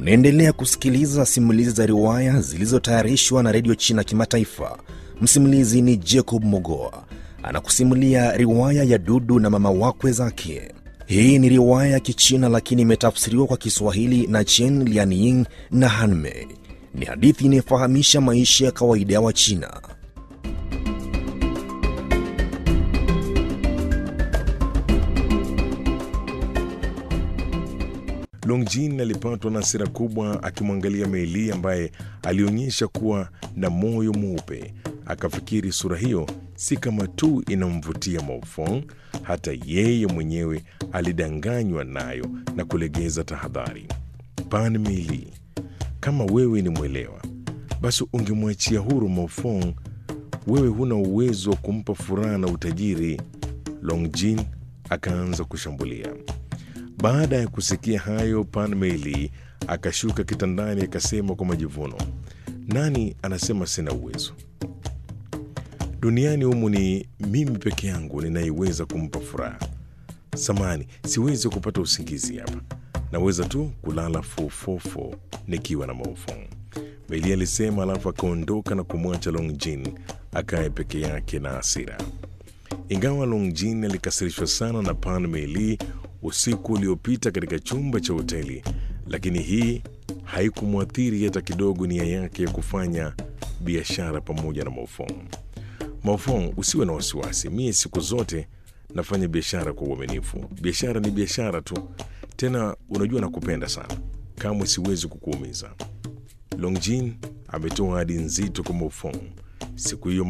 Unaendelea kusikiliza simulizi za riwaya zilizotayarishwa na redio China Kimataifa. Msimulizi ni Jacob Mogoa anakusimulia riwaya ya Dudu na mama wakwe zake. Hii ni riwaya ya Kichina lakini imetafsiriwa kwa Kiswahili na Chen Lianying na Hanmei. Ni hadithi inayofahamisha maisha ya kawaida ya Wachina. Longjin alipatwa na hasira kubwa akimwangalia Meili ambaye alionyesha kuwa na moyo mweupe. Akafikiri sura hiyo si kama tu inamvutia Maofong, hata yeye mwenyewe alidanganywa nayo na kulegeza tahadhari. Pan Meili, kama wewe ni mwelewa, basi ungemwachia huru Maofong. Wewe huna uwezo wa kumpa furaha na utajiri. Longjin akaanza kushambulia. Baada ya kusikia hayo, Pan Meili akashuka kitandani akasema kwa majivuno, nani anasema sina uwezo? Duniani humu ni mimi peke yangu ninayeweza kumpa furaha. Samani, siwezi kupata usingizi hapa, naweza tu kulala fofofo nikiwa na Maofong, Meili alisema, alafu akaondoka na kumwacha Longjin akae peke yake na hasira. Ingawa Longjin alikasirishwa sana na Pan Meili usiku uliopita katika chumba cha hoteli, lakini hii haikumwathiri hata kidogo nia yake ya kufanya biashara pamoja na Maofong. Maofong, usiwe na wasiwasi, mie siku zote nafanya biashara kwa uaminifu. Biashara ni biashara tu, tena unajua nakupenda sana, kamwe siwezi kukuumiza. Longjin ametoa ahadi nzito kwa Maofong siku hiyo.